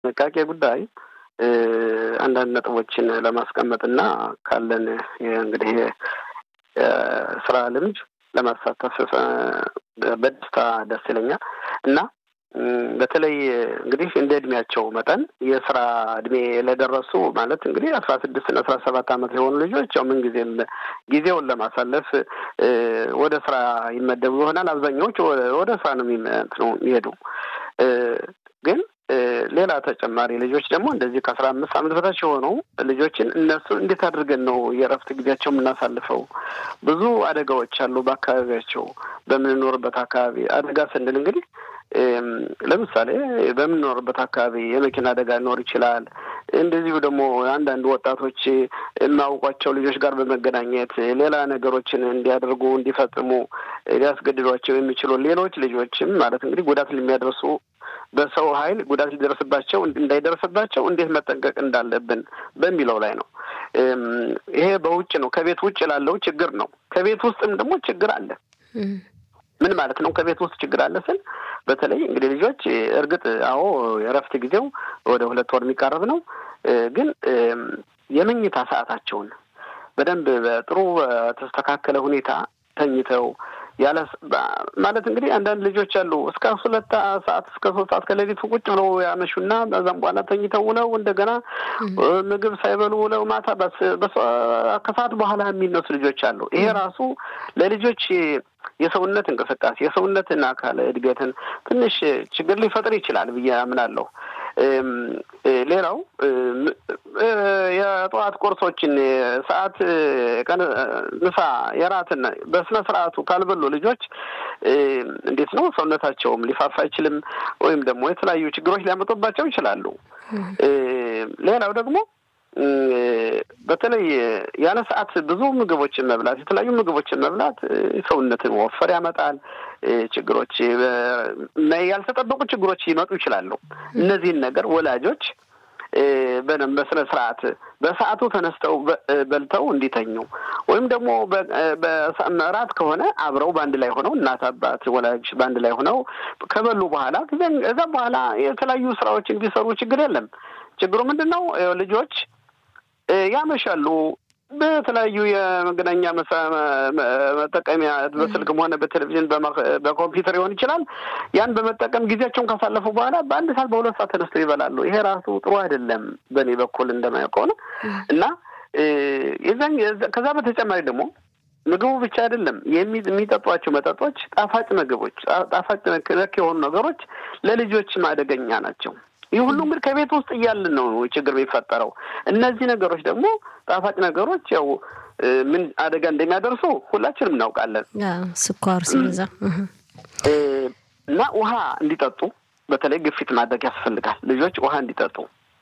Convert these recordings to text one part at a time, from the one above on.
ጥንቃቄ ጉዳይ አንዳንድ ነጥቦችን ለማስቀመጥ እና ካለን እንግዲህ ስራ ልምድ ለማሳተፍ በደስታ ደስ ይለኛል እና በተለይ እንግዲህ እንደ እድሜያቸው መጠን የስራ እድሜ ለደረሱ ማለት እንግዲህ አስራ ስድስት እና አስራ ሰባት ዓመት የሆኑ ልጆች ያው ምንጊዜም ጊዜውን ለማሳለፍ ወደ ስራ ይመደቡ ይሆናል። አብዛኛዎች ወደ ስራ ነው የሚሄዱ ግን ሌላ ተጨማሪ ልጆች ደግሞ እንደዚህ ከአስራ አምስት ዓመት በታች የሆኑ ልጆችን እነሱ እንዴት አድርገን ነው የእረፍት ጊዜያቸው የምናሳልፈው? ብዙ አደጋዎች አሉ በአካባቢያቸው በምንኖርበት አካባቢ አደጋ ስንል እንግዲህ ለምሳሌ በምንኖርበት አካባቢ የመኪና አደጋ ሊኖር ይችላል። እንደዚሁ ደግሞ አንዳንድ ወጣቶች የማያውቋቸው ልጆች ጋር በመገናኘት ሌላ ነገሮችን እንዲያደርጉ እንዲፈጽሙ ሊያስገድዷቸው የሚችሉ ሌሎች ልጆችም ማለት እንግዲህ ጉዳት የሚያደርሱ በሰው ኃይል ጉዳት ሊደርስባቸው እንዳይደርስባቸው እንዴት መጠንቀቅ እንዳለብን በሚለው ላይ ነው። ይሄ በውጭ ነው፣ ከቤት ውጭ ላለው ችግር ነው። ከቤት ውስጥም ደግሞ ችግር አለ። ምን ማለት ነው? ከቤት ውስጥ ችግር አለ ስል በተለይ እንግዲህ ልጆች እርግጥ አዎ የእረፍት ጊዜው ወደ ሁለት ወር የሚቃረብ ነው። ግን የመኝታ ሰዓታቸውን በደንብ በጥሩ በተስተካከለ ሁኔታ ተኝተው ያለ ማለት እንግዲህ አንዳንድ ልጆች አሉ እስከ ሁለት ሰዓት እስከ ሶስት ሰዓት ከሌሊቱ ቁጭ ብለው ያመሹና በዛም በኋላ ተኝተው ውለው እንደገና ምግብ ሳይበሉ ውለው ማታ ከሰዓት በኋላ የሚነሱ ልጆች አሉ። ይሄ ራሱ ለልጆች የሰውነት እንቅስቃሴ የሰውነትን አካል እድገትን ትንሽ ችግር ሊፈጥር ይችላል ብዬ አምናለሁ። ሌላው የጠዋት ቁርሶችን ሰዓት ቀን ምሳ የራትን በስነ ስርዓቱ ካልበሉ ልጆች እንዴት ነው ሰውነታቸውም ሊፋፋ አይችልም፣ ወይም ደግሞ የተለያዩ ችግሮች ሊያመጡባቸው ይችላሉ። ሌላው ደግሞ በተለይ ያለ ሰዓት ብዙ ምግቦችን መብላት የተለያዩ ምግቦችን መብላት ሰውነትን ወፈር ያመጣል። ችግሮች ያልተጠበቁ ችግሮች ሊመጡ ይችላሉ። እነዚህን ነገር ወላጆች በደንብ በስነ ስርዓት በሰዓቱ ተነስተው በልተው እንዲተኙ ወይም ደግሞ በእራት ከሆነ አብረው በአንድ ላይ ሆነው እናት አባት ወላጅ በአንድ ላይ ሆነው ከበሉ በኋላ እዛም በኋላ የተለያዩ ስራዎችን ቢሰሩ ችግር የለም። ችግሩ ምንድን ነው? ልጆች ያመሻሉ። በተለያዩ የመገናኛ መጠቀሚያ በስልክም ሆነ በቴሌቪዥን በኮምፒውተር ሊሆን ይችላል። ያን በመጠቀም ጊዜያቸውን ካሳለፉ በኋላ በአንድ ሰዓት በሁለት ሰዓት ተነስተው ይበላሉ። ይሄ ራሱ ጥሩ አይደለም በእኔ በኩል እንደማየው ከሆነ እና የዛን ከዛ በተጨማሪ ደግሞ ምግቡ ብቻ አይደለም የሚጠጧቸው መጠጦች ጣፋጭ ምግቦች፣ ጣፋጭ ነክ የሆኑ ነገሮች ለልጆችም አደገኛ ናቸው። ይህ ሁሉ እንግዲህ ከቤት ውስጥ እያልን ነው ችግር የሚፈጠረው። እነዚህ ነገሮች ደግሞ ጣፋጭ ነገሮች ያው ምን አደጋ እንደሚያደርሱ ሁላችንም እናውቃለን። ስኳር ሲበዛ እና ውሃ እንዲጠጡ በተለይ ግፊት ማድረግ ያስፈልጋል። ልጆች ውሃ እንዲጠጡ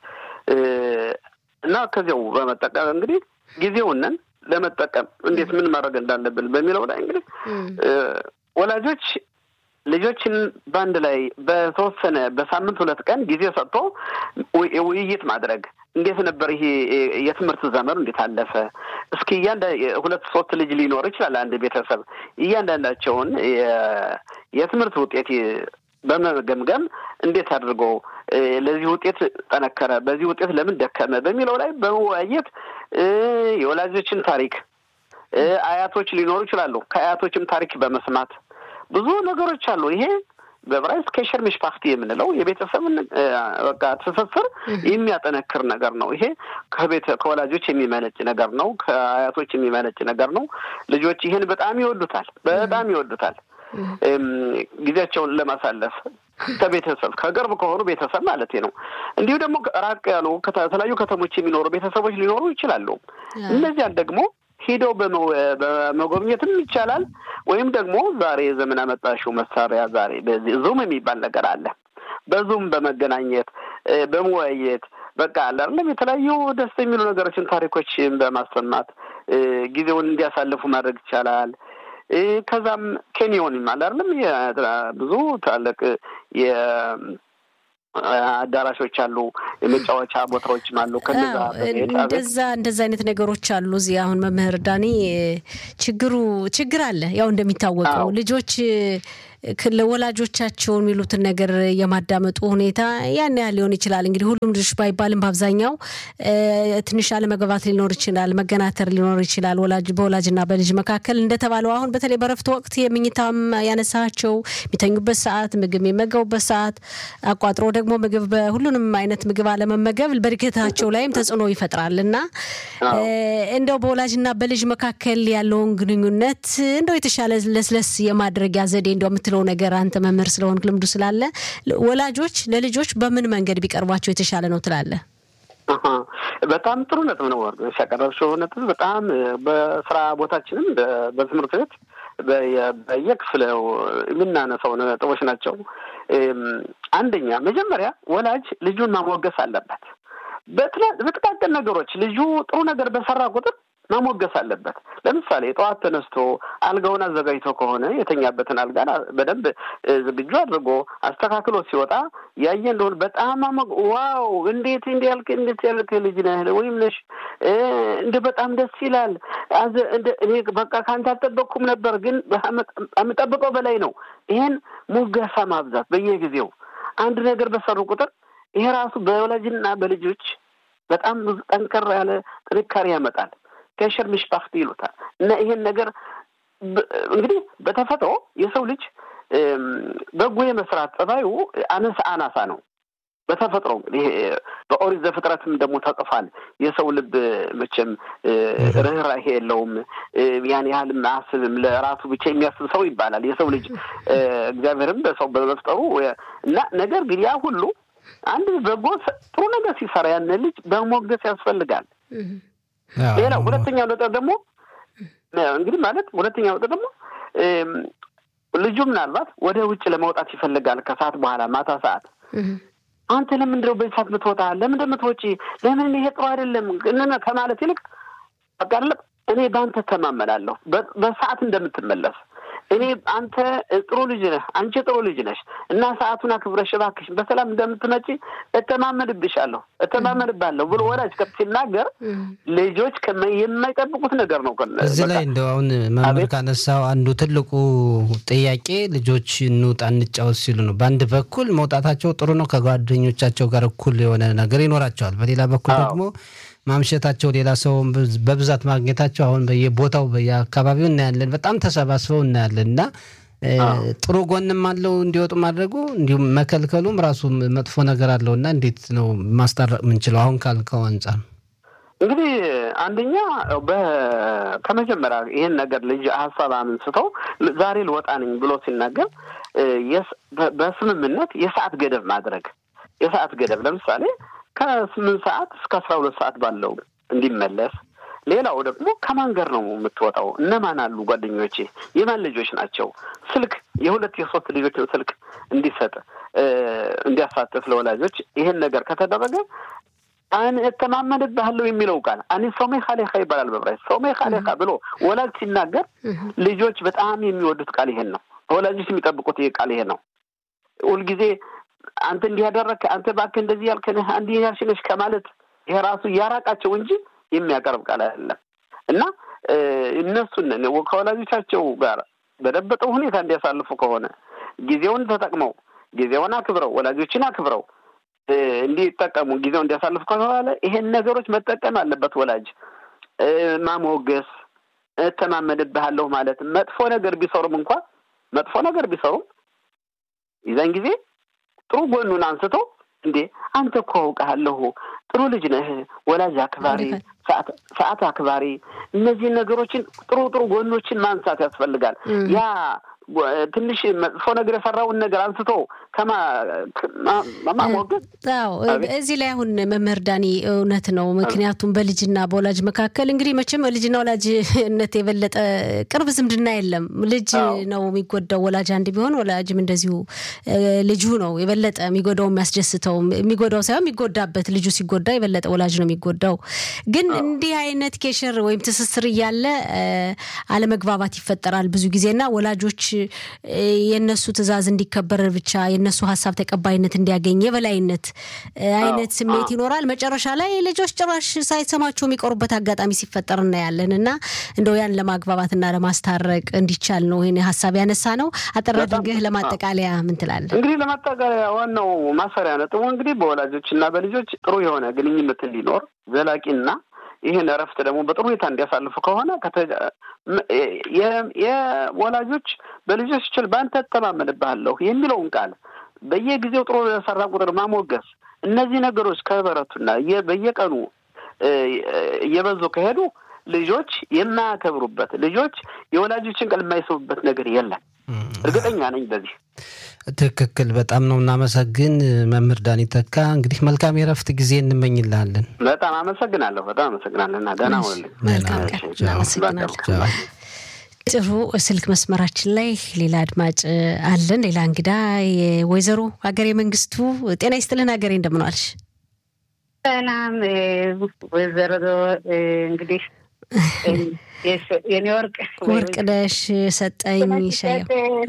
እና ከዚያው በመጠቀም እንግዲህ ጊዜውንን ለመጠቀም እንዴት ምን ማድረግ እንዳለብን በሚለው ላይ እንግዲህ ወላጆች ልጆችን በአንድ ላይ በተወሰነ በሳምንት ሁለት ቀን ጊዜ ሰጥቶ ውይይት ማድረግ እንዴት ነበር ይሄ የትምህርት ዘመኑ እንዴት አለፈ? እስኪ እያንዳ ሁለት ሶስት ልጅ ሊኖር ይችላል አንድ ቤተሰብ እያንዳንዳቸውን የትምህርት ውጤት በመገምገም እንዴት አድርጎ ለዚህ ውጤት ጠነከረ፣ በዚህ ውጤት ለምን ደከመ በሚለው ላይ በመወያየት የወላጆችን ታሪክ አያቶች ሊኖሩ ይችላሉ። ከአያቶችም ታሪክ በመስማት ብዙ ነገሮች አሉ። ይሄ በዕብራይስጥ ኬሸር ሚሽፓክቲ የምንለው የቤተሰብን በቃ ትስስር የሚያጠነክር ነገር ነው። ይሄ ከቤተ ከወላጆች የሚመነጭ ነገር ነው። ከአያቶች የሚመነጭ ነገር ነው። ልጆች ይህን በጣም ይወዱታል፣ በጣም ይወዱታል። ጊዜያቸውን ለማሳለፍ ከቤተሰብ ከቅርብ ከሆኑ ቤተሰብ ማለት ነው። እንዲሁ ደግሞ ራቅ ያሉ ከተለያዩ ከተሞች የሚኖሩ ቤተሰቦች ሊኖሩ ይችላሉ። እነዚያን ደግሞ ሂደው በመጎብኘትም ይቻላል። ወይም ደግሞ ዛሬ የዘመን አመጣሽው መሳሪያ ዛሬ በዚህ ዙም የሚባል ነገር አለ። በዙም በመገናኘት በመወያየት በቃ አለ አይደለም የተለያዩ ደስ የሚሉ ነገሮችን ታሪኮችን በማሰማት ጊዜውን እንዲያሳልፉ ማድረግ ይቻላል። ከዛም ኬንዮን አለ አይደለም ብዙ ታላቅ አዳራሾች አሉ፣ የመጫወቻ ቦታዎችም አሉ። ከነዛ እንደዛ እንደዛ አይነት ነገሮች አሉ። እዚህ አሁን መምህር ዳኒ ችግሩ ችግር አለ። ያው እንደሚታወቀው ልጆች ለወላጆቻቸው የሚሉትን ነገር የማዳመጡ ሁኔታ ያን ያህል ሊሆን ይችላል። እንግዲህ ሁሉም ልጆች ባይባልም በአብዛኛው ትንሽ አለመግባባት ሊኖር ይችላል፣ መገናተር ሊኖር ይችላል ወላጅ በወላጅና በልጅ መካከል እንደተባለው አሁን በተለይ በረፍት ወቅት የምኝታም ያነሳቸው የሚተኙበት ሰዓት፣ ምግብ የሚመገቡበት ሰዓት አቋጥሮ ደግሞ ምግብ በሁሉንም አይነት ምግብ አለመመገብ በእድገታቸው ላይም ተጽዕኖ ይፈጥራል እና እንደው በወላጅና በልጅ መካከል ያለውን ግንኙነት እንደው የተሻለ ለስለስ የማድረጊያ ዘዴ እንደው የምትለው ነገር አንተ መምህር ስለሆንክ ልምዱ ስላለ ወላጆች ለልጆች በምን መንገድ ቢቀርቧቸው የተሻለ ነው ትላለህ? በጣም ጥሩ ነጥብ ነው ያቀረብሽው ነጥብ። በጣም በስራ ቦታችንም በትምህርት ቤት በየክፍለው የምናነሳው ነጥቦች ናቸው። አንደኛ መጀመሪያ ወላጅ ልጁን ማሞገስ አለበት። በጥቃቅን ነገሮች ልጁ ጥሩ ነገር በሰራ ቁጥር ማሞገስ አለበት። ለምሳሌ ጠዋት ተነስቶ አልጋውን አዘጋጅቶ ከሆነ የተኛበትን አልጋ በደንብ ዝግጁ አድርጎ አስተካክሎ ሲወጣ ያየ እንደሆነ በጣም ዋው፣ እንዴት እንዲ ያልክ እንዴት ያልክ ልጅ ነህ ወይም ነሽ እንደ በጣም ደስ ይላል። እኔ በቃ ከአንተ አልጠበቅኩም ነበር፣ ግን የምጠብቀው በላይ ነው። ይሄን ሙገሳ ማብዛት በየጊዜው አንድ ነገር በሰሩ ቁጥር ይሄ ራሱ በወላጅና በልጆች በጣም ጠንከር ያለ ጥንካሬ ያመጣል። ከሸር ምሽባክት ይሉታል እና ይሄን ነገር እንግዲህ በተፈጥሮ የሰው ልጅ በጎ የመስራት ጸባዩ አነሳ አናሳ ነው። በተፈጥሮ እንግዲህ በኦሪት ዘፍጥረትም ደግሞ ተጽፏል። የሰው ልብ መቼም ርኅራሄ የለውም፣ ያን ያህልም አያስብም፣ ለራሱ ብቻ የሚያስብ ሰው ይባላል የሰው ልጅ እግዚአብሔርም በሰው በመፍጠሩ እና ነገር ግን ያ ሁሉ አንድ በጎ ጥሩ ነገር ሲሰራ ያን ልጅ በሞገስ ያስፈልጋል። ሌላው ሁለተኛው ነጥብ ደግሞ እንግዲህ ማለት ሁለተኛው ነጥብ ደግሞ ልጁ ምናልባት ወደ ውጭ ለመውጣት ይፈልጋል ከሰዓት በኋላ ማታ ሰዓት አንተ ለምንድነው በዚህ ሰዓት ምትወጣ? ለምን ምትወጪ? ለምን ይሄ ጥሩ አይደለም ከማለት ይልቅ በቃ እኔ በአንተ ተማመናለሁ በሰዓት እንደምትመለስ እኔ አንተ ጥሩ ልጅ ነህ፣ አንቺ ጥሩ ልጅ ነሽ እና ሰዓቱን አክብረሽ እባክሽ በሰላም እንደምትመጪ እተማመንብሻለሁ፣ እተማመንባለሁ ብሎ ወላጅ ከፍ ሲናገር ልጆች የማይጠብቁት ነገር ነው። እዚህ ላይ እንደው አሁን መምህር ካነሳው አንዱ ትልቁ ጥያቄ ልጆች እንውጣ እንጫወት ሲሉ ነው። በአንድ በኩል መውጣታቸው ጥሩ ነው፣ ከጓደኞቻቸው ጋር እኩል የሆነ ነገር ይኖራቸዋል። በሌላ በኩል ደግሞ ማምሸታቸው ሌላ ሰው በብዛት ማግኘታቸው አሁን በየቦታው በየአካባቢው እናያለን። በጣም ተሰባስበው እናያለን እና ጥሩ ጎንም አለው እንዲወጡ ማድረጉ፣ እንዲሁም መከልከሉም ራሱ መጥፎ ነገር አለው እና እንዴት ነው ማስታረቅ የምንችለው? አሁን ካልከው አንጻር እንግዲህ አንደኛ ከመጀመሪያ ይህን ነገር ልጅ ሀሳብ አምንስተው ዛሬ ልወጣ ነኝ ብሎ ሲናገር በስምምነት የሰዓት ገደብ ማድረግ የሰዓት ገደብ ለምሳሌ ከስምንት ሰዓት እስከ አስራ ሁለት ሰዓት ባለው እንዲመለስ። ሌላው ደግሞ ከማን ጋር ነው የምትወጣው? እነማን አሉ ጓደኞቼ? የማን ልጆች ናቸው? ስልክ የሁለት የሶስት ልጆችን ስልክ እንዲሰጥ እንዲያሳትፍ ለወላጆች ይሄን ነገር ከተደረገ አን እተማመንብሃለሁ የሚለው ቃል አኒ ሶሜ ካሌካ ይባላል በብራይት ሶሜ ካሌካ ብሎ ወላጅ ሲናገር ልጆች በጣም የሚወዱት ቃል ይሄን ነው። ወላጆች የሚጠብቁት ይሄ ቃል ይሄ ነው። ሁልጊዜ አንተ እንዲህ ያደረግህ አንተ እባክህ እንደዚህ ያልከንህ እንዲህ ያልሽ ነሽ ከማለት ይሄ ራሱ እያራቃቸው እንጂ የሚያቀርብ ቃል አይደለም እና እነሱን ከወላጆቻቸው ጋር በደበጠው ሁኔታ እንዲያሳልፉ ከሆነ ጊዜውን ተጠቅመው ጊዜውን አክብረው ወላጆችን አክብረው እንዲጠቀሙ ጊዜው እንዲያሳልፉ ከተባለ ይሄን ነገሮች መጠቀም አለበት ወላጅ። ማሞገስ፣ እተማመንብሃለሁ ማለት መጥፎ ነገር ቢሰሩም እንኳ መጥፎ ነገር ቢሰሩም የዛን ጊዜ ጥሩ ጎኑን አንስቶ እንዴ አንተ እኮ አውቃለሁ ጥሩ ልጅ ነህ፣ ወላጅ አክባሪ፣ ሰዓት አክባሪ፣ እነዚህን ነገሮችን ጥሩ ጥሩ ጎኖችን ማንሳት ያስፈልጋል። ያ ትንሽ መጥፎ ነገር የሰራውን ነገር አንስቶ ከማሞገዝ እዚህ ላይ አሁን መምህር ዳኒ እውነት ነው። ምክንያቱም በልጅና በወላጅ መካከል እንግዲህ መቼም ልጅና ወላጅነት የበለጠ ቅርብ ዝምድና የለም። ልጅ ነው የሚጎዳው። ወላጅ አንድ ቢሆን ወላጅም እንደዚሁ ልጁ ነው የበለጠ የሚጎዳው የሚያስደስተው የሚጎዳው ሳይሆን የሚጎዳበት ልጁ ሲጎዳ ሲጎዳ የበለጠ ወላጅ ነው የሚጎዳው። ግን እንዲህ አይነት ኬሽር ወይም ትስስር እያለ አለመግባባት ይፈጠራል ብዙ ጊዜና ወላጆች የነሱ ትዕዛዝ እንዲከበር ብቻ የነሱ ሀሳብ ተቀባይነት እንዲያገኝ የበላይነት አይነት ስሜት ይኖራል። መጨረሻ ላይ ልጆች ጭራሽ ሳይሰማቸው የሚቀሩበት አጋጣሚ ሲፈጠር እናያለን እና እንደው ያን ለማግባባትና ለማስታረቅ እንዲቻል ነው ይህን ሀሳብ ያነሳ ነው። አጠር አድርገህ ለማጠቃለያ ምን ትላለህ? እንግዲህ ለማጠቃለያ ዋናው ማሰሪያ ነጥቡ እንግዲህ በወላጆች እና በልጆች ጥሩ የሆነ ግንኙነት እንዲኖር ዘላቂና ይህን እረፍት ደግሞ በጥሩ ሁኔታ እንዲያሳልፉ ከሆነ የወላጆች በልጆች ችል በአንተ እተማመንብሃለሁ የሚለውን ቃል በየጊዜው ጥሩ የሰራ ቁጥር ማሞገስ፣ እነዚህ ነገሮች ከበረቱና በየቀኑ እየበዙ ከሄዱ ልጆች የማያከብሩበት ልጆች የወላጆችን ቃል የማይሰሙበት ነገር የለም። እርግጠኛ ነኝ በዚህ ትክክል። በጣም ነው እናመሰግን መምህር ዳኒ ተካ። እንግዲህ መልካም የረፍት ጊዜ እንመኝልሃለን። በጣም አመሰግናለሁ። በጣም አመሰግናለሁ እና ደህና ሆንልኝ። መልካም ቀን። እናመሰግናለን። ጥሩ ስልክ መስመራችን ላይ ሌላ አድማጭ አለን። ሌላ እንግዳ የወይዘሮ ሀገሬ መንግስቱ ጤና ይስጥልን። ሀገሬ እንደምን ዋልሽ? ሰላም ወይዘሮ እንግዲህ የኔ ወርቅ ወርቅ ነሽ ሰጠኝ ሻየው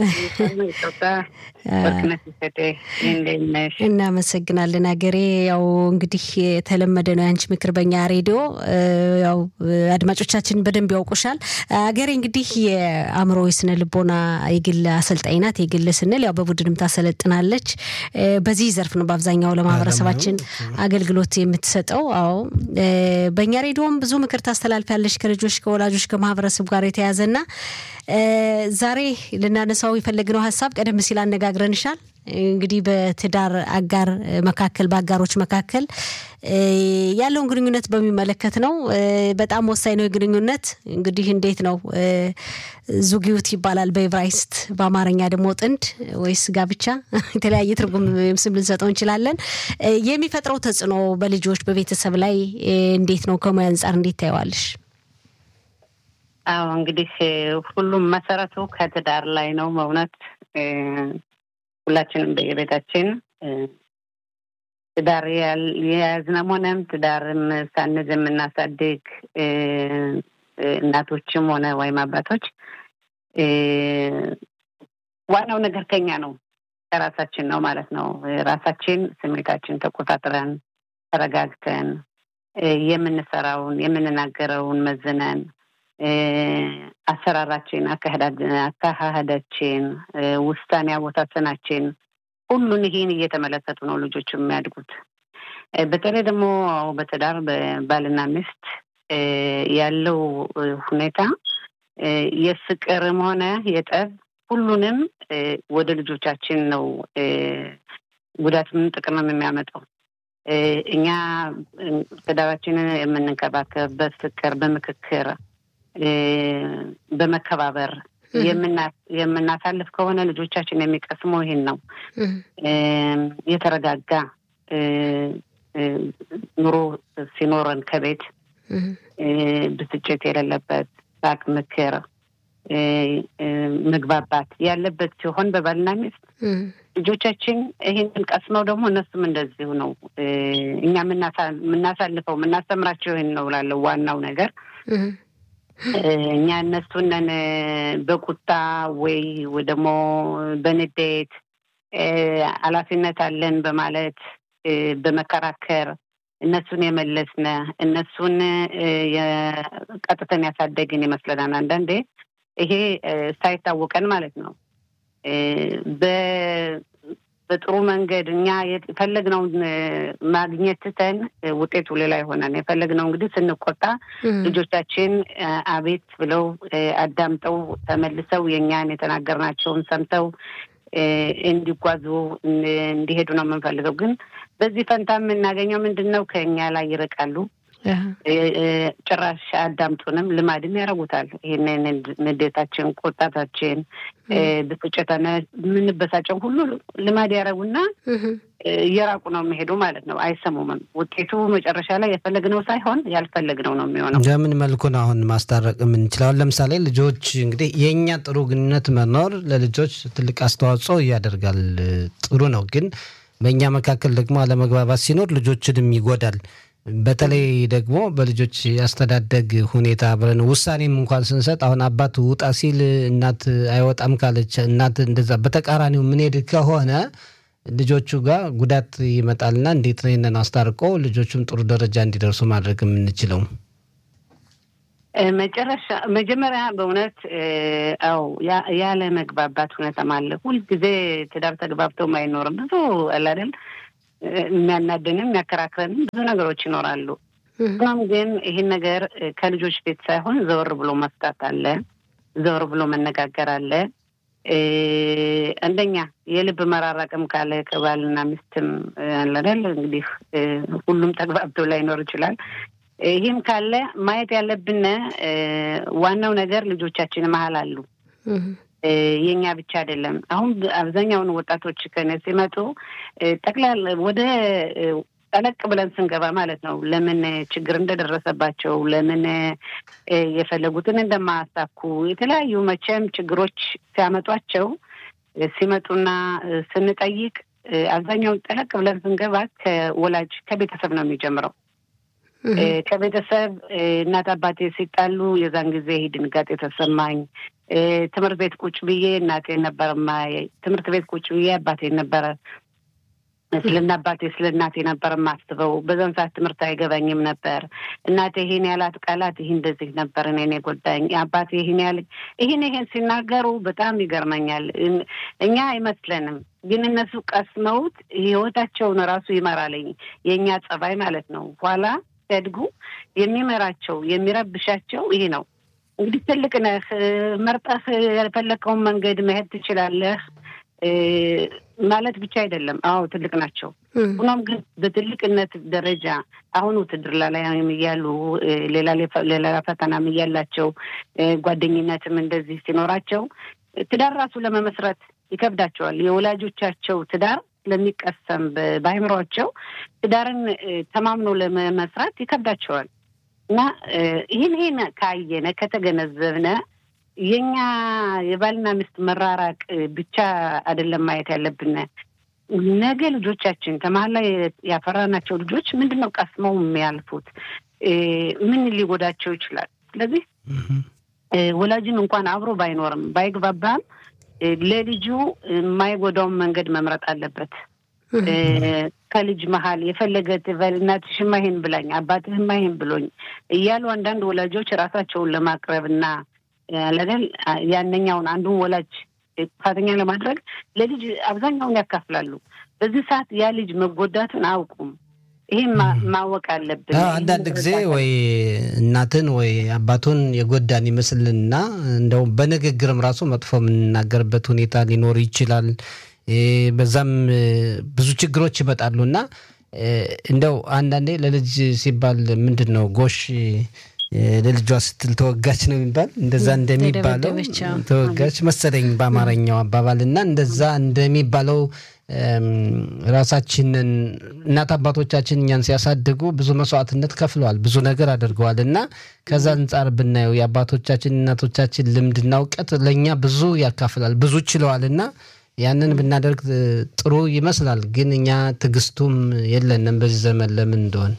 እናመሰግናለን። ሀገሬ ያው እንግዲህ የተለመደ ነው የአንቺ ምክር በኛ ሬዲዮ ያው አድማጮቻችን በደንብ ያውቁሻል። ሀገሬ እንግዲህ የአእምሮ የስነ ልቦና የግል አሰልጣኝ ናት። የግል ስንል ያው በቡድንም ታሰለጥናለች። በዚህ ዘርፍ ነው በአብዛኛው ለማህበረሰባችን አገልግሎት የምትሰጠው። አዎ በእኛ ሬዲዮም ብዙ ምክር ታስተላልፊያለሽ ከልጆች ከወላጆች ከማህበረሰብ ጋር የተያዘና ዛሬ ልናነሳው የፈለግነው ሀሳብ ቀደም ሲል አነጋግረንሻል። እንግዲህ በትዳር አጋር መካከል በአጋሮች መካከል ያለውን ግንኙነት በሚመለከት ነው። በጣም ወሳኝ ነው የግንኙነት እንግዲህ እንዴት ነው ዙጊዩት ይባላል በኤብራይስት በአማርኛ ደግሞ ጥንድ ወይስ ጋብቻ የተለያየ ትርጉም ስም ልንሰጠው እንችላለን። የሚፈጥረው ተጽዕኖ በልጆች በቤተሰብ ላይ እንዴት ነው? ከሙያ አንጻር እንዴት ታየዋለሽ? አዎ እንግዲህ ሁሉም መሰረቱ ከትዳር ላይ ነው። በእውነት ሁላችንም በየቤታችን ትዳር የያዝነም ሆነም ትዳርም ሳንዝ የምናሳድግ እናቶችም ሆነ ወይም አባቶች ዋናው ነገር ከኛ ነው፣ ከራሳችን ነው ማለት ነው። ራሳችን ስሜታችን ተቆጣጥረን ተረጋግተን የምንሰራውን የምንናገረውን መዝነን አሰራራችን፣ አካሄዳችን፣ ውሳኔ አወሳሰናችን ሁሉን ይህን እየተመለከቱ ነው ልጆች የሚያድጉት። በተለይ ደግሞ በትዳር በባልና ሚስት ያለው ሁኔታ የፍቅርም ሆነ የጠብ ሁሉንም ወደ ልጆቻችን ነው ጉዳትም ጥቅምም የሚያመጣው። እኛ ትዳራችንን የምንንከባከብ በፍቅር በምክክር በመከባበር የምናሳልፍ ከሆነ ልጆቻችን የሚቀስመው ይሄን ነው። የተረጋጋ ኑሮ ሲኖረን ከቤት ብስጭት የሌለበት ሳቅ፣ ምክር፣ መግባባት ያለበት ሲሆን በባልና ሚስት ልጆቻችን ይህንን ቀስመው ደግሞ እነሱም እንደዚሁ ነው። እኛ የምናሳልፈው የምናስተምራቸው ይህን ነው ላለው ዋናው ነገር እኛ እነሱንን በቁጣ ወይ ደግሞ በንዴት ኃላፊነት አለን በማለት በመከራከር እነሱን የመለስነ እነሱን ቀጥተን ያሳደግን ይመስለናል። አንዳንዴ ይሄ ሳይታወቀን ማለት ነው። በጥሩ መንገድ እኛ የፈለግነውን ማግኘት ትተን ውጤቱ ሌላ ይሆናል። የፈለግነው እንግዲህ ስንቆጣ ልጆቻችን አቤት ብለው አዳምጠው ተመልሰው የእኛን የተናገርናቸውን ሰምተው እንዲጓዙ እንዲሄዱ ነው የምንፈልገው። ግን በዚህ ፈንታ የምናገኘው ምንድን ነው? ከእኛ ላይ ይርቃሉ። ጭራሽ አዳምጡንም ልማድም ያደርጉታል። ይህንን ንዴታችን፣ ቁጣታችን፣ ብስጭተነ የምንበሳጨው ሁሉ ልማድ ያደረጉና እየራቁ ነው የሚሄዱ ማለት ነው። አይሰሙምም። ውጤቱ መጨረሻ ላይ የፈለግነው ሳይሆን ያልፈለግነው ነው የሚሆነው። በምን መልኩ ነው አሁን ማስታረቅ የምንችለው? ለምሳሌ ልጆች እንግዲህ የእኛ ጥሩ ግንኙነት መኖር ለልጆች ትልቅ አስተዋጽኦ ያደርጋል። ጥሩ ነው ግን በእኛ መካከል ደግሞ አለመግባባት ሲኖር ልጆችንም ይጎዳል። በተለይ ደግሞ በልጆች ያስተዳደግ ሁኔታ አብረን ውሳኔም እንኳን ስንሰጥ አሁን አባት ውጣ ሲል እናት አይወጣም ካለች እናት እንደዛ በተቃራኒው ምንሄድ ከሆነ ልጆቹ ጋር ጉዳት ይመጣልና እንዴት ነው ይህንን አስታርቆ ልጆቹም ጥሩ ደረጃ እንዲደርሱ ማድረግ የምንችለው? መጨረሻ መጀመሪያ በእውነት አው ያለ መግባባት ሁኔታም አለ። ሁልጊዜ ትዳር ተግባብተውም አይኖርም። ብዙ አላደል የሚያናደንም የሚያከራክረንም ብዙ ነገሮች ይኖራሉ። ሆኖም ግን ይህን ነገር ከልጆች ቤት ሳይሆን ዘወር ብሎ መፍታት አለ፣ ዘወር ብሎ መነጋገር አለ። አንደኛ የልብ መራራቅም ካለ ከባልና ሚስትም አላደል እንግዲህ ሁሉም ተግባብተው ላይኖር ይችላል። ይህም ካለ ማየት ያለብን ዋናው ነገር ልጆቻችን መሀል አሉ። የኛ ብቻ አይደለም። አሁን አብዛኛውን ወጣቶች ከነ ሲመጡ ጠቅላላ ወደ ጠለቅ ብለን ስንገባ ማለት ነው ለምን ችግር እንደደረሰባቸው ለምን የፈለጉትን እንደማያሳኩ የተለያዩ መቼም ችግሮች ሲያመጧቸው ሲመጡና ስንጠይቅ አብዛኛውን ጠለቅ ብለን ስንገባ ከወላጅ ከቤተሰብ ነው የሚጀምረው። ከቤተሰብ እናት አባቴ ሲጣሉ የዛን ጊዜ ይህ ድንጋጤ ተሰማኝ። ትምህርት ቤት ቁጭ ብዬ እናቴ ነበር ማየኝ። ትምህርት ቤት ቁጭ ብዬ አባቴ ነበረ ስለ አባቴ ስለ እናቴ ነበር የማስበው። በዛን ሰዓት ትምህርት አይገባኝም ነበር። እናቴ ይሄን ያላት ቃላት ይህ እንደዚህ ነበር እኔን የጎዳኝ። አባቴ ይህን ያል ይህን ይሄን ሲናገሩ በጣም ይገርመኛል። እኛ አይመስለንም፣ ግን እነሱ ቀስመውት ህይወታቸውን ራሱ ይመራልኝ የእኛ ጸባይ ማለት ነው ኋላ ሲያድጉ የሚመራቸው የሚረብሻቸው ይሄ ነው። እንግዲህ ትልቅ ነህ፣ መርጠህ የፈለግከውን መንገድ መሄድ ትችላለህ ማለት ብቻ አይደለም። አዎ ትልቅ ናቸው። ሆኖም ግን በትልቅነት ደረጃ አሁን ውትድርና ላይ እያሉ ሌላ ፈተናም እያላቸው ጓደኝነትም እንደዚህ ሲኖራቸው ትዳር ራሱ ለመመስረት ይከብዳቸዋል። የወላጆቻቸው ትዳር ስለሚቀሰም በአይምሯቸው ትዳርን ተማምኖ ለመመስራት ይከብዳቸዋል እና ይህን ይህን ካየነ ከተገነዘብነ የኛ የባልና ሚስት መራራቅ ብቻ አይደለም ማየት ያለብን። ነገ ልጆቻችን ከመሀል ላይ ያፈራናቸው ልጆች ምንድን ነው ቀስመው የሚያልፉት? ምን ሊጎዳቸው ይችላል? ስለዚህ ወላጅም እንኳን አብሮ ባይኖርም ባይግባባም ለልጁ የማይጎዳውን መንገድ መምረጥ አለበት። ከልጅ መሀል የፈለገ ትበል እናትሽማ ይሄን ብላኝ አባትህማ ይሄን ብሎኝ እያሉ አንዳንድ ወላጆች ራሳቸውን ለማቅረብ እና ለገል ያነኛውን አንዱን ወላጅ ጥፋተኛ ለማድረግ ለልጅ አብዛኛውን ያካፍላሉ። በዚህ ሰዓት ያ ልጅ መጎዳቱን አያውቁም። ይህም ማወቅ አለብን። አንዳንድ ጊዜ ወይ እናትን ወይ አባቱን የጎዳን ይመስልና እንደው በንግግርም ራሱ መጥፎ የምንናገርበት ሁኔታ ሊኖር ይችላል። በዛም ብዙ ችግሮች ይመጣሉ እና እንደው አንዳንዴ ለልጅ ሲባል ምንድን ነው ጎሽ ለልጇ ስትል ተወጋች ነው የሚባል እንደዛ እንደሚባለው ተወጋች መሰለኝ በአማርኛው አባባል እና እንደዛ እንደሚባለው ራሳችንን እናት አባቶቻችን እኛን ሲያሳድጉ ብዙ መስዋዕትነት ከፍለዋል፣ ብዙ ነገር አድርገዋል እና ከዛ አንጻር ብናየው የአባቶቻችን እናቶቻችን ልምድና እውቀት ለእኛ ብዙ ያካፍላል፣ ብዙ ችለዋል እና ያንን ብናደርግ ጥሩ ይመስላል። ግን እኛ ትዕግስቱም የለንም በዚህ ዘመን ለምን እንደሆን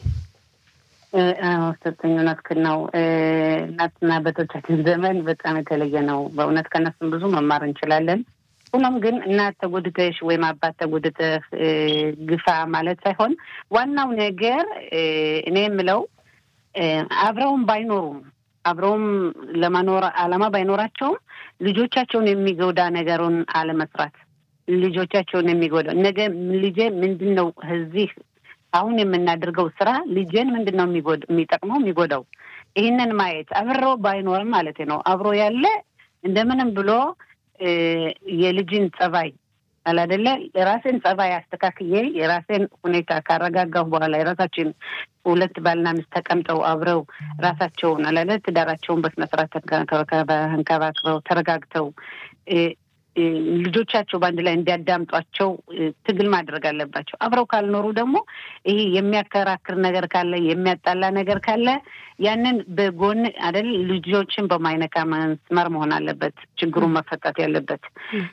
ሰጠኝ እውነትህን ነው። እናትና አባቶቻችን ዘመን በጣም የተለየ ነው። በእውነት ከነሱም ብዙ መማር እንችላለን። ሆኖም ግን እናት ተጎድተሽ ወይም አባት ተጎድተህ ግፋ ማለት ሳይሆን ዋናው ነገር እኔ የምለው አብረውም ባይኖሩም አብረውም ለመኖር አላማ ባይኖራቸውም ልጆቻቸውን የሚጎዳ ነገሩን አለመስራት፣ ልጆቻቸውን የሚጎዳ ነገ ልጄ ምንድን ነው እዚህ አሁን የምናደርገው ስራ ልጄን ምንድን ነው የሚጠቅመው የሚጎዳው? ይህንን ማየት አብሮ ባይኖርም ማለት ነው። አብሮ ያለ እንደምንም ብሎ የልጅን ጸባይ አላደለ የራሴን ጸባይ አስተካክዬ የራሴን ሁኔታ ካረጋጋሁ በኋላ የራሳችን ሁለት ባልና ሚስት ተቀምጠው አብረው ራሳቸውን አላለ ትዳራቸውን በስነስርዓት ተንከባክበው ተረጋግተው ልጆቻቸው በአንድ ላይ እንዲያዳምጧቸው ትግል ማድረግ አለባቸው። አብረው ካልኖሩ ደግሞ ይሄ የሚያከራክር ነገር ካለ የሚያጣላ ነገር ካለ ያንን በጎን አይደል ልጆችን በማይነካ መስመር መሆን አለበት ችግሩን መፈታት ያለበት።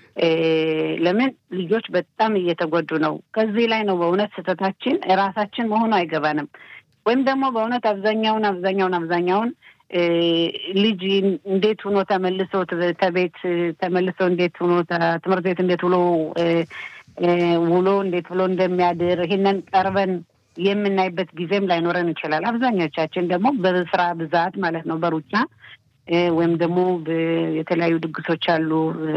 ለምን ልጆች በጣም እየተጎዱ ነው። ከዚህ ላይ ነው በእውነት ስህተታችን ራሳችን መሆኑ አይገባንም። ወይም ደግሞ በእውነት አብዛኛውን አብዛኛውን አብዛኛውን ልጅ እንዴት ሆኖ ተመልሶ ተቤት ተመልሶ እንዴት ሆኖ ትምህርት ቤት እንዴት ውሎ ውሎ እንዴት ብሎ እንደሚያድር ይህንን ቀርበን የምናይበት ጊዜም ላይኖረን ይችላል። አብዛኞቻችን ደግሞ በስራ ብዛት ማለት ነው በሩጫ ወይም ደግሞ የተለያዩ ድግሶች አሉ፣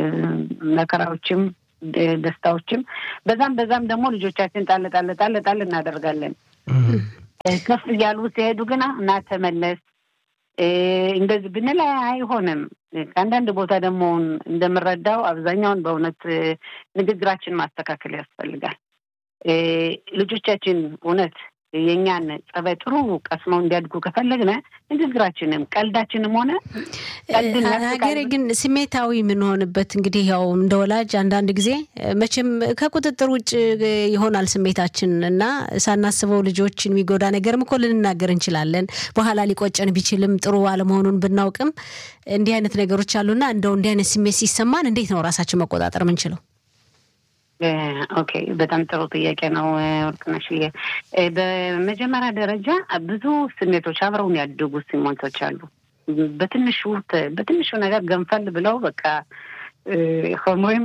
መከራዎችም ደስታዎችም በዛም በዛም ደግሞ ልጆቻችን ጣል ጣል ጣል ጣል እናደርጋለን። ከፍ እያሉ ሲሄዱ ግና እና ተመለስ እንደዚህ ብንል አይሆንም። ከአንዳንድ ቦታ ደግሞ እንደምረዳው አብዛኛውን በእውነት ንግግራችን ማስተካከል ያስፈልጋል። ልጆቻችን እውነት የእኛን ጸባይ ጥሩ ቀስመው እንዲያድጉ ከፈለግነ ንግግራችንም ቀልዳችንም ሆነ ሀገሬ ግን ስሜታዊ የምንሆንበት እንግዲህ ያው እንደ ወላጅ አንዳንድ ጊዜ መቼም ከቁጥጥር ውጭ ይሆናል ስሜታችን እና ሳናስበው ልጆችን የሚጎዳ ነገርም እኮ ልንናገር እንችላለን። በኋላ ሊቆጨን ቢችልም ጥሩ አለመሆኑን ብናውቅም እንዲህ አይነት ነገሮች አሉና እንደው እንዲህ አይነት ስሜት ሲሰማን እንዴት ነው ራሳችን መቆጣጠር የምንችለው? ኦኬ፣ በጣም ጥሩ ጥያቄ ነው ወርቅነሽዬ። በመጀመሪያ ደረጃ ብዙ ስሜቶች አብረውን ያደጉ ስሜቶች አሉ። በትንሹ በትንሹ ነገር ገንፈል ብለው በቃ ሆሞይም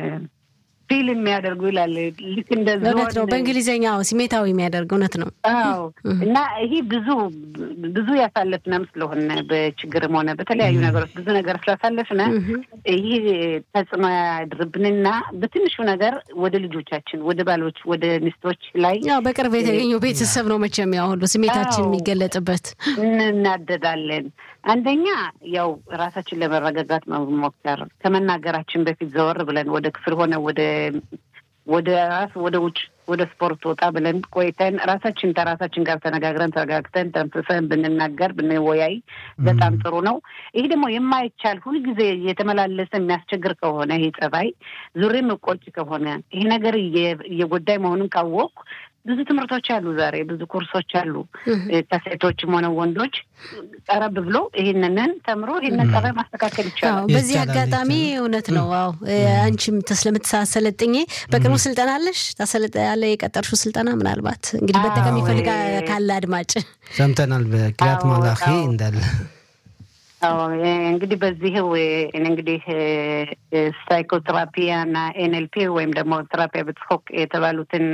ፊል የሚያደርጉ ይላል። ልክ እንደ እውነት ነው። በእንግሊዝኛ ስሜታዊ የሚያደርግ እውነት ነው። አዎ እና ይሄ ብዙ ብዙ ያሳለፍነም ስለሆነ በችግርም ሆነ በተለያዩ ነገሮች ብዙ ነገር ስላሳለፍነ ይህ ተጽዕኖ ያድርብንና በትንሹ ነገር ወደ ልጆቻችን፣ ወደ ባሎች፣ ወደ ሚስቶች ላይ ያው በቅርብ የተገኘው ቤተሰብ ነው መቼም ያው ሁሉ ስሜታችን የሚገለጥበት እንናደዳለን። አንደኛ ያው ራሳችን ለመረጋጋት መሞከር ከመናገራችን በፊት ዘወር ብለን ወደ ክፍል ሆነ ወደ ወደ ራስ ወደ ውጭ ወደ ስፖርት ወጣ ብለን ቆይተን ራሳችን ከራሳችን ጋር ተነጋግረን ተረጋግተን ተንፍሰን ብንናገር ብንወያይ በጣም ጥሩ ነው። ይህ ደግሞ የማይቻል ሁልጊዜ እየተመላለሰ የሚያስቸግር ከሆነ ይህ ጸባይ ዙሬ መቆጭ ከሆነ ይህ ነገር እየጎዳይ መሆኑን ካወቅኩ ብዙ ትምህርቶች አሉ። ዛሬ ብዙ ኮርሶች አሉ። ከሴቶችም ሆነ ወንዶች ቀረብ ብሎ ይህንንን ተምሮ ይህንን ጸባይ ማስተካከል ይቻላል። በዚህ አጋጣሚ እውነት ነው። አዎ አንቺም ስለምትሳሰለጥኝ በቅርቡ ስልጠና አለሽ ታሰለጠ ያለ የቀጠርሽው ስልጠና ምናልባት እንግዲህ በጠቀም ይፈልጋ ካለ አድማጭ ሰምተናል። በቅሪያት ማላኺ እንዳለ እንግዲህ በዚህ እንግዲህ ሳይኮቴራፒያ እና ኤንኤልፒ ወይም ደግሞ ቴራፒያ በጽፎቅ የተባሉትን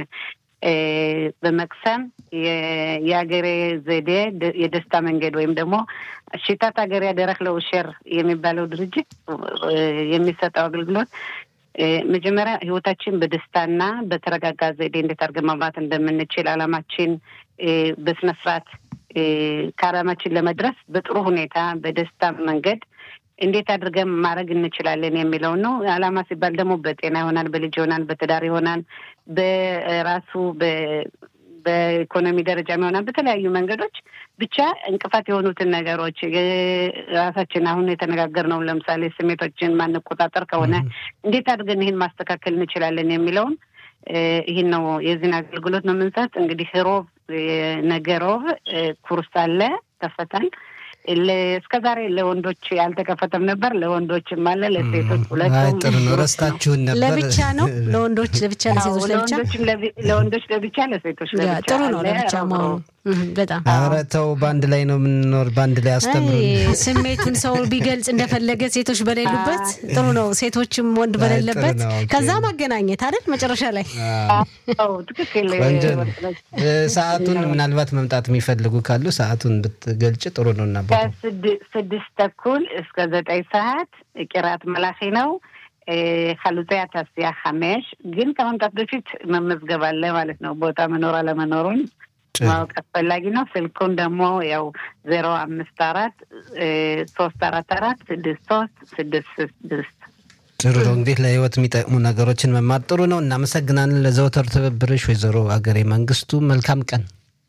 በመቅሰም የሀገሬ ዘዴ የደስታ መንገድ ወይም ደግሞ ሽታት ሀገሬ ደረክ ለውሸር የሚባለው ድርጅት የሚሰጠው አገልግሎት መጀመሪያ ህይወታችን በደስታና በተረጋጋ ዘዴ እንዴት አድርገን መምራት እንደምንችል አላማችን በስነስርዓት ከአላማችን ለመድረስ በጥሩ ሁኔታ በደስታ መንገድ እንዴት አድርገን ማድረግ እንችላለን የሚለውን ነው። አላማ ሲባል ደግሞ በጤና ይሆናል፣ በልጅ ይሆናል፣ በትዳር ይሆናል፣ በራሱ በኢኮኖሚ ደረጃ ይሆናል። በተለያዩ መንገዶች ብቻ እንቅፋት የሆኑትን ነገሮች ራሳችን አሁን የተነጋገርነው ለምሳሌ ስሜቶችን ማንቆጣጠር ከሆነ እንዴት አድርገን ይህን ማስተካከል እንችላለን የሚለውን ይህን ነው የዚህን አገልግሎት ነው የምንሰጥ። እንግዲህ ሮብ ነገ ሮብ ኩርስ አለ ከፈታል እስከ ዛሬ ለወንዶች ያልተከፈተም ነበር፣ ለወንዶችም አለ፣ ለሴቶች ሁለቱም። ጥሩ ነው። ረስታችሁን ነበር። ለብቻ ነው ለወንዶች ለብቻ፣ ለሴቶች ለብቻ፣ ለወንዶች ለብቻ፣ ለሴቶች ለብቻ። ጥሩ ነው ለብቻ መሆኑ በጣም ኧረ ተው፣ በአንድ ላይ ነው የምንኖር፣ በአንድ ላይ አስተምሩን። ስሜቱን ሰው ቢገልጽ እንደፈለገ ሴቶች በሌሉበት ጥሩ ነው፣ ሴቶችም ወንድ በሌለበት ከዛ ማገናኘት አይደል መጨረሻ ላይ ትክክል። ሰዓቱን ምናልባት መምጣት የሚፈልጉ ካሉ ሰዓቱን ብትገልጭ ጥሩ ነው እና ከስድስት ተኩል እስከ ዘጠኝ ሰዓት ቂራት መላኺ ነው። ሀሉጽያ ታስያ ሀሜሽ ግን ከመምጣት በፊት መመዝገብ አለ ማለት ነው። ቦታ መኖር አለመኖሩን ማወቅ አስፈላጊ ነው። ስልኩን ደግሞ ያው ዜሮ አምስት አራት ሶስት አራት አራት ስድስት ሶስት ስድስት ስድስት ጥሩ ነው። እንግዲህ ለህይወት የሚጠቅሙ ነገሮችን መማር ጥሩ ነው። እናመሰግናለን ለዘወትር ትብብርሽ ወይዘሮ አገሬ መንግስቱ። መልካም ቀን።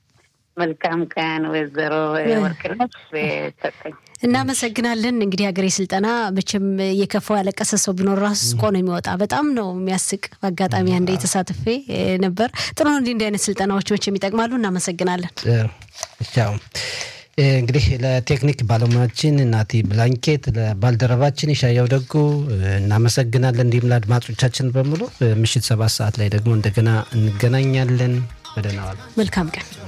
መልካም ቀን ወይዘሮ ወርቅነሽ ሰጠኝ። እናመሰግናለን። እንግዲህ ሀገሬ ስልጠና መቼም የከፋው ያለቀሰ ሰው ቢኖር ራሱ ስቆ ነው የሚወጣ። በጣም ነው የሚያስቅ። በአጋጣሚ አንዴ የተሳትፌ ነበር። ጥሩ ነው። እንዲህ እንዲህ አይነት ስልጠናዎች መቼም ይጠቅማሉ። እናመሰግናለን። ቻው። እንግዲህ ለቴክኒክ ባለሙያችን ናቲ ብላንኬት፣ ለባልደረባችን የሻያው ደጉ እናመሰግናለን። እንዲሁም ለአድማጮቻችን በሙሉ ምሽት ሰባት ሰዓት ላይ ደግሞ እንደገና እንገናኛለን። በደህና ዋሉ። መልካም ቀን